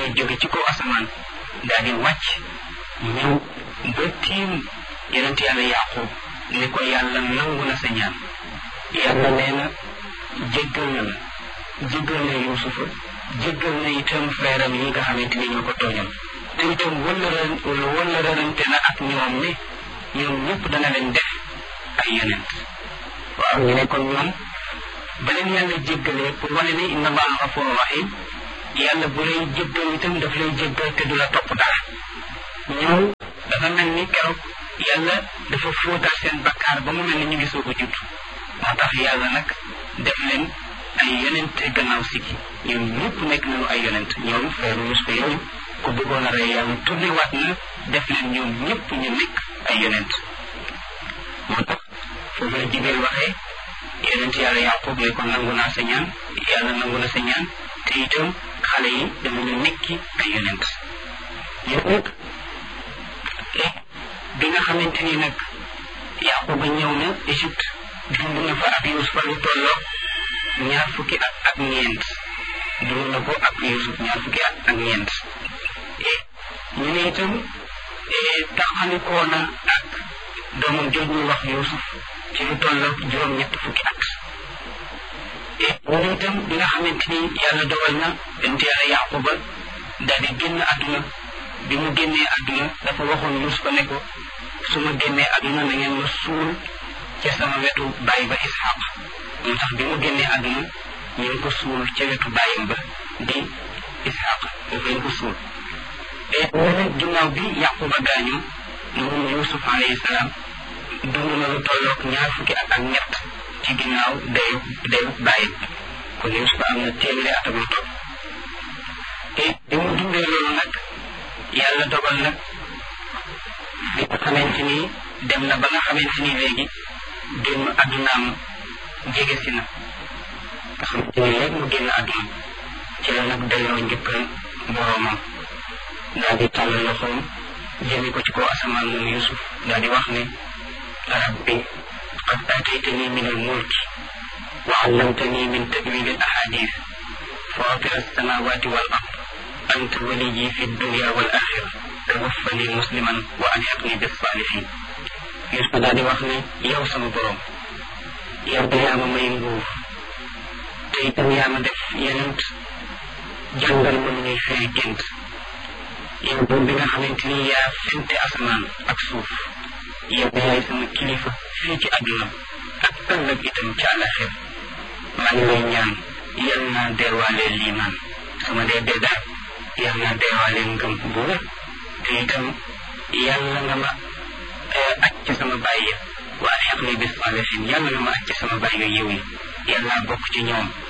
jóge ci kaw asamaan daal di wàcc ñëw ba tiim yonent yàlla yaqub ne ko yàlla nangu na sa ñaan yàlla nee na jéggal na la jéggal na yuusufa jéggal na itam frère am yi nga xamante ni ñoo ko tooñal te itam wëllëra wëllërante na ak ñoom ne ñoom ñëpp dana leen def ay yonent waaw ñu ne kon ñoom ba leen yàlla jéggalee pour wane ne inna allaha gafurun rahim yàlla bu lay jéggal itam daf lay jéggal te du la topp dara ñoom dafa mel ni keroog yàlla dafa fóotal seen bakkaar ba mu mel ni ñu ngi soog a judd moo tax yàlla nag def leen ay yonent gannaaw sigi ñoom ñëpp nekk nañu ay yonent ñoom frère Yuusufa yooyu ku bëggoon a rey yàlla tourné waat na def leen ñoom ñëpp ñu nekk ay yonent moo tax foofu la Jibril waxee yonent yàlla Yaqub ne ko nangu naa sa ñaan yàlla nangu na sa ñaan te itam xale yi danañu nekki ay yonent yow nag bi nga xamante ni nag Yaquba ñëw na Égypte dund na fa ak Yuusufa lu tolloo ñaar fukki at ak ñeent dund na ko ak Yuusuf ñaar fukki at ak ñeent ñu ne itam taxalikoo na ak doomam jooju ñu wax Yuusuf ci lu tolloo juróom-ñett fukki at ñu ne itam bi nga xamante ni yàlla dogal na bent yàlla Yaquba daal di génn àdduna bi mu génnee àdduna dafa waxoon Yuusufa ne ko su ma génnee àdduna na ngeen ma suul ca sama wetu baay ba Isxaq moo tax bi mu génnee àdduna ñu ngi ko suul ca wetu baayam ba di Isxaq foofu lañ ko suul te nene ginnaaw bi Yaquba gaañu moom Yuusuf alayhi salaam dund na lu tolloog ñaar fukki at ak ñett ci ginnaaw dayu dayu baayam kon Yuusuf am na téeméeri at ak lu topp te bi mu dundee loolu nag yàlla dogal nag bi nga xamante ni dem na ba nga xamante ni léegi génn àddunaam jege si na nga xamante ni léegi mu génn àdduna ci la nag delloo njëkkal boroomam daal di tàll loxoom jëme ko ci kaw asamaan moom Yusuf daal di wax ne rabbi qad aataytani min al mulki wa allamtani min tawil al ahadith fatir alsamawati wal ard anta waliyi fi dunya wal axira tawaffani musliman wa alhiqni bis salihin Yusuf daal di wax ne yow sama borom yow de yaa ma may nguur te itam yaa ma def yenent jàngal ma nu ñuy firi gént yow doom bi nga xamante ni yaa fente asamaan ak suuf yow yaay sama kilifa fii ci àdduna ak ëllëg itam ci àllaxir maa ngi lay ñaan yal naa deewaalee liimaan sama dee dee daal yal naa deewaalee ngëm bu wér te itam yàlla nga ma aj ci sama bàyyi waaye xeq ni bis salihin yàlla nga ma aj ci sama bàyyi yiw yi yàlla bokk ci ñoom